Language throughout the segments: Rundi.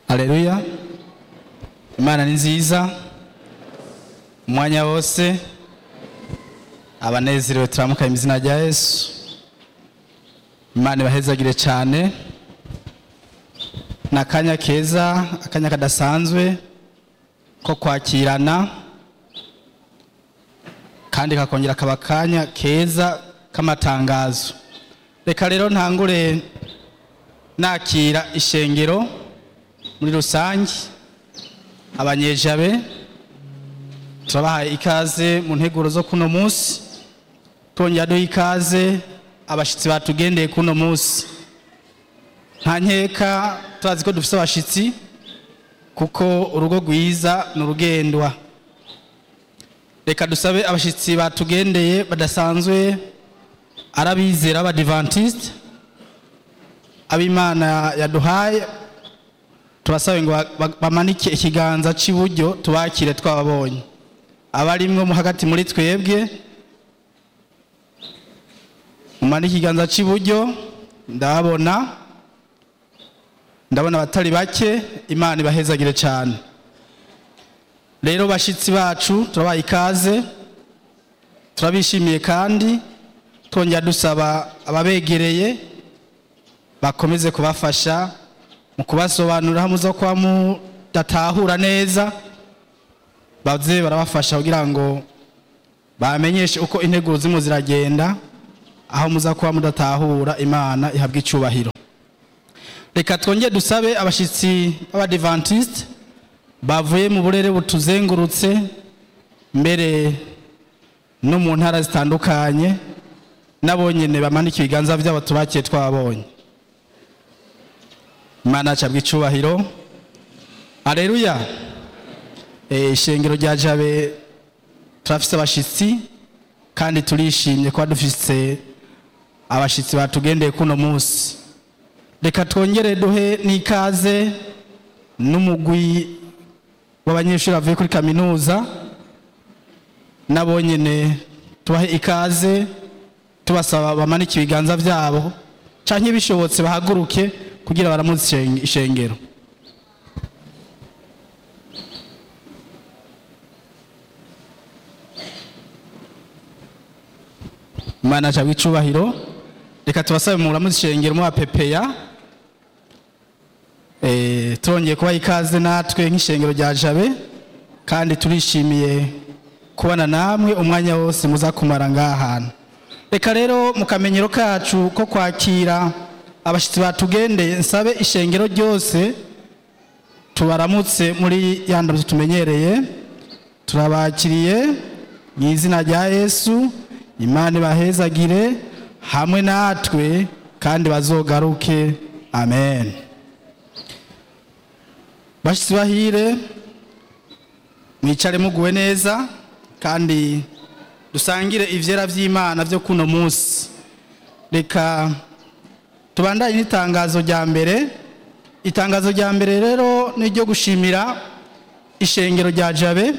Haleluya. Imana ni nziza. Umwanya wose abanezerewe turamuka mu izina rya Yesu. Imana ibahezagire cyane. Ni akanya keza, akanya kadasanzwe ko kwakirana kandi kakongera kaba akanya keza k'amatangazo. Reka rero ntangure nakira ishengero muri rusange abanyejabe turabahaye ikaze mu nteguro zo kuno munsi twongera duha ikaze abashyitsi batugendeye kuno munsi nta nkeka turazi ko dufite abashyitsi kuko urugo rwiza ni urugendwa reka dusabe abashyitsi batugendeye badasanzwe ari abizera b'abadivantisite abimana yaduhaye tubasabe ngo bamanike ikiganza cy'iburyo tubakire twababonye abarimwo mo hagati muri twebwe mumanike ikiganza cy'iburyo ndababona ndabona abatari bake imana ibahezagire cyane rero bashyitsi bacu turabaha ikaze turabishimiye kandi twongera dusaba ababegereye bakomeze kubafasha mu kubasobanurira aho muza kuba mudatahura neza baze barabafasha kugira ngo bamenyeshe uko integuro zirimo ziragenda aho muza kuba mudatahura imana ihabwa icyubahiro reka twongere dusabe abashyitsi b'abadivantisite bavuye mu burere butuzengurutse mbere no mu ntara zitandukanye n'abonyine bamanike ibiganza byabo tubakiye twabonye imana acabwa icubahiro areruya ishengero rya jabe turafise abashyitsi kandi turishimye kuba dufise abashyitsi batugendeye kuno munsi reka twongere duhe n'ikaze n'umugwi w'abanyeshuri bavuye kuri kaminuza n'abonyine tubahe ikaze tubasaba bamanike ibiganza byabo cyangwa bishobotse bahaguruke kugira baramutse ishengero imana cyangwa icubahiro reka tubasabe muramutse ishengero mubapepeya turongeye kubaha ikaze natwe nk'ishengero rya jabe kandi turishimiye kubona namwe umwanya wose muza kumara ngaha hantu reka rero mu kamenyero kacu ko kwakira abashyitsi batugendeye nsabe ishengero ryose tubaramutse muri ya ndabyo tumenyereye turabakiriye mu izina rya yesu imana ibahezagire hamwe natwe kandi bazogaruke amen bashyitsi bahire mwicare muguwe neza kandi dusangire ibyera by'imana byo kuno munsi reka tubandanye n'itangazo rya mbere itangazo rya mbere rero ni iryo gushimira ishengero rya jabe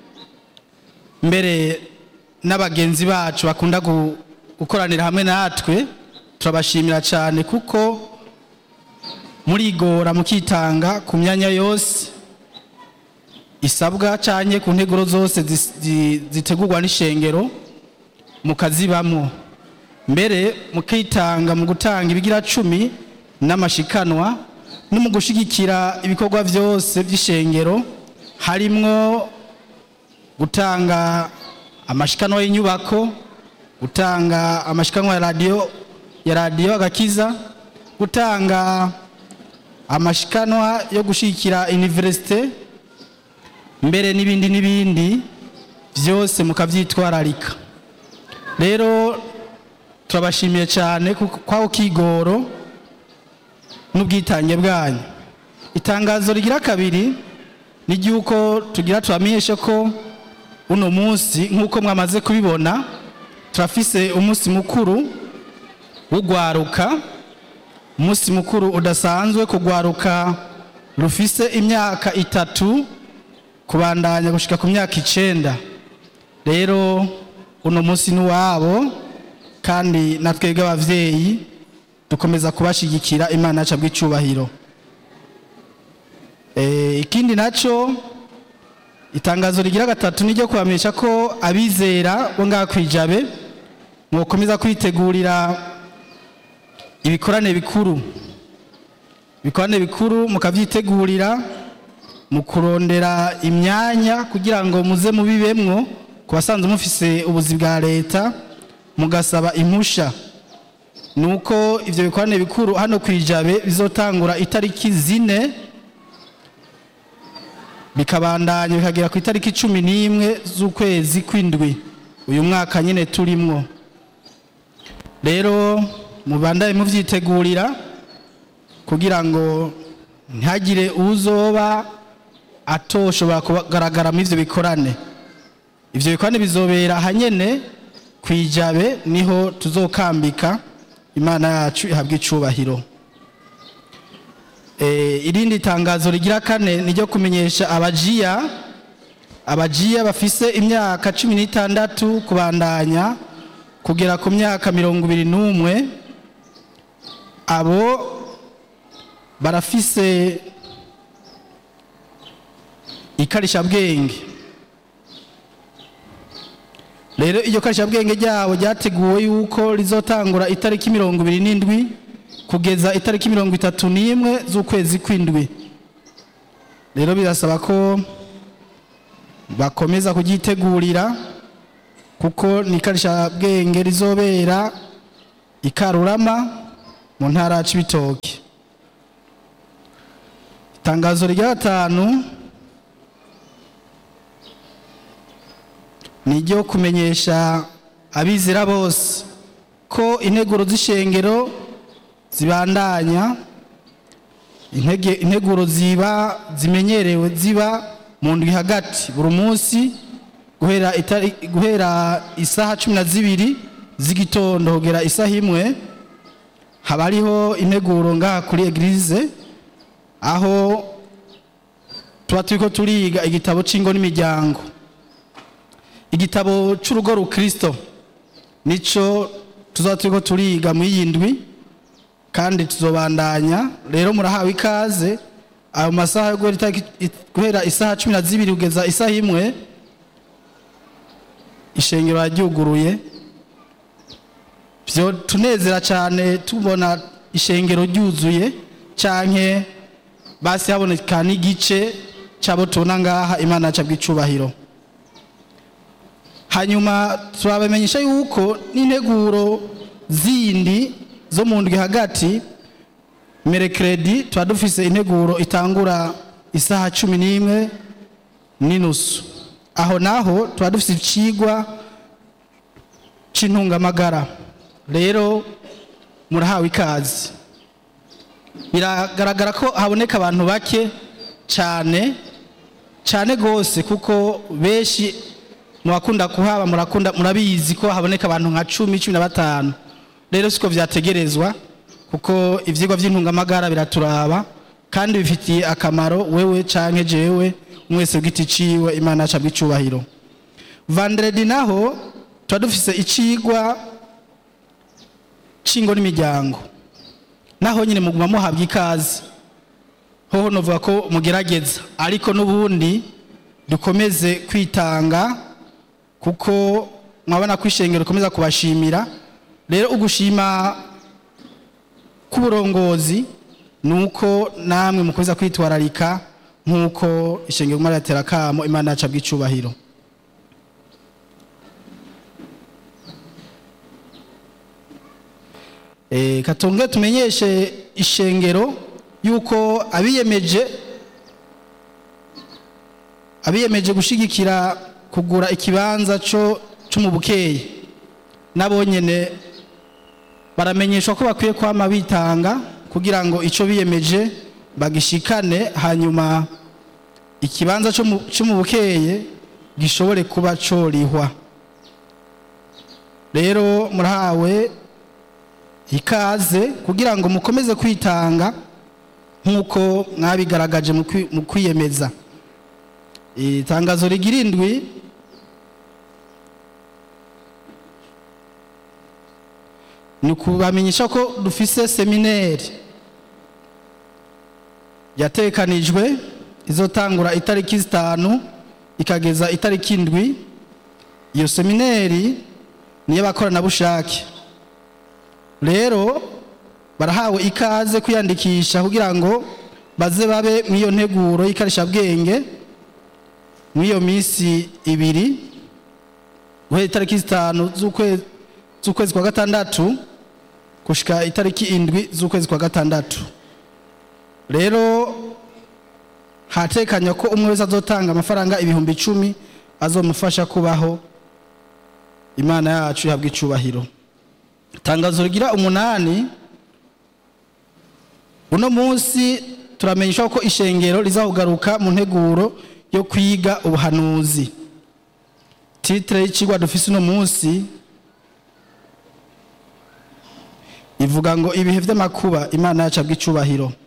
mbere n'abagenzi bacu bakunda gukoranira hamwe natwe turabashimira cyane kuko murigora mukitanga ku myanya yose isabwa cyane ku nteguro zose zitegurwa n'ishengero mukazibamo mbere mukitanga mu gutanga ibigira cumi n'amashikanwa no mu gushyigikira ibikorwa byose by'ishengero harimwo gutanga amashikanwa y'inyubako gutanga amashikanwa ya radiyo ya radiyo agakiza gutanga amashikanwa yo gushyigikira iniverisite mbere n'ibindi n'ibindi byose mukabyitwararika rero turabashimiye cyane kwaho kigoro n'ubwitange bwanyu itangazo rigira kabiri ni ry'uko tugira tubamenyeshe ko uno munsi nk'uko mwamaze kubibona turafise umunsi mukuru w'ugwaruka umunsi mukuru udasanzwe kugwaruka rufise imyaka itatu kubandanya gushika ku myaka icenda rero uno munsi ni uwabo kandi na twebwe abavyeyi dukomeza kubashigikira imana yacu bw'icubahiro ikindi nacyo itangazo rigira gatatu ni ryo kubamenyesha ko abizera bo ngaha ku ijabe mwokomeza kwitegurira ibikorane bikuru ibikorane bikuru mukabyitegurira mu kurondera imyanya kugira ngo muze mubibemwo ku basanzwe mufise ubuzi bwa leta mugasaba impusha ni uko ibyo bikorane bikuru hano ku ijabe bizotangura itariki zine bikabandanya bikagera ku itariki cumi n'imwe z'ukwezi kw'indwi uyu mwaka nyine turimwo rero mubandanye mubyitegurira kugira ngo ntihagire uzoba atoshobora kugaragara muri ibyo bikorane ibyo bikorane bizobera ahanyene ku ijabe niho tuzokambika imana yacu ihabwa icubahiro irindi tangazo rigira kane ni ryo kumenyesha abajiya abajiya bafise imyaka cumi n'itandatu kubandanya kugera ku myaka mirongo ibiri n'umwe abo barafise ikarishabwenge rero iryo karishabwenge ryabo ryateguwe yuko rizotangura itariki mirongo ibiri n'indwi kugeza itariki mirongo itatu n'imwe z'ukwezi kw'indwi rero birasaba ko bakomeza kuryitegurira kuko ni ikarishabwenge rizobera ikarurama mu ntara ya cibitoke itangazo rya gatanu ni iryo kumenyesha abizera bose ko integuro z'ishengero zibandanya integuro ziba zimenyerewe ziba mu ndwi hagati buri munsi guhera isaha cumi na zibiri z'igitondo kugera isaha imwe haba hariho integuro ngaha kuri egirize aho tuba turi ko turiga igitabo cy'ingo n'imiryango igitabo cy'urugo rukristo nicyo tuzaba turi ko turiga muri iyi ndwi kandi tuzobandanya rero murahawe ikaze ayo masaha yo guhera isaha cumi na zibiri kugeza isaha imwe ishengero yaryuguruye byo tunezera cyane tubona ishengero ryuzuye cyane basi haboneka n'igice cyabo tubona ngaha imana yacu bw'icubahiro hanyuma turabamenyesha yuko n'integuro zindi zo mu ndwi hagati merekeredi tuba dufise integuro itangura isaha cumi n'imwe n'inusu aho naho tuba dufise icigwa c'intungamagara rero murahawe ikaze biragaragara ko haboneka abantu bake cyane cyane rwose kuko benshi mu bakunda kuhaba murakunda murabizi ko haboneka abantu nka cumi cumi na batanu rero siko byategerezwa kuko ibyigwa by'intungamagara biraturaba kandi bifitiye akamaro wewe cyangwa jewe mwese bw'iti ciwe imana yacu bw'icubahiro vanderedi naho tuba dufise icigwa cingo n'imiryango naho nyine muguma muhabwa ikaze hoho novuga ko mugerageza ariko n'ubundi dukomeze kwitanga kuko mwabona ko ishengero rikomeza kubashimira rero ugushima k'uburongozi ni uko namwe mukomeza kwitwararika nk'uko ishengero rimwe riratera akamo imana yacu bw'icubahiro katonge tumenyeshe ishengero yuko abiyemeje abiyemeje gushigikira kugura ikibanza cyo mu bukeye nabo nyine baramenyeshwa ko bakwiye kwama bitanga kugira ngo icyo biyemeje bagishikane hanyuma ikibanza cyo mu bukeye gishobore kuba corihwa rero murahawe ikaze kugira ngo mukomeze kwitanga nk'uko mwabigaragaje mu kwiyemeza itangazo rigira indwi ni ukubamenyesha ko dufise semineri yatekanijwe izotangura itariki zitanu ikageza itariki indwi iyo semineri ni iy'abakoranabushake rero barahawe ikaze kwiyandikisha kugira ngo baze babe mu iyo nteguro y'ikarishabwenge muri iyo minsi ibiri guhera itariki zitanu z'ukwe- z'ukwezi kwa gatandatu gushika itariki indwi z'ukwezi kwa gatandatu rero hatekanywa ko umwe wese azotanga amafaranga ibihumbi icumi azomufasha kubaho imana yacu ihabwa icubahiro itangazo rigira umunani uno munsi turamenyeshwa ko ishengero rizahugaruka mu nteguro yo kwiga ubuhanuzi titire y'ikigwa dufise uno munsi ivuga ngo ibihe vy'amakuba imana yacu abw'icubahiro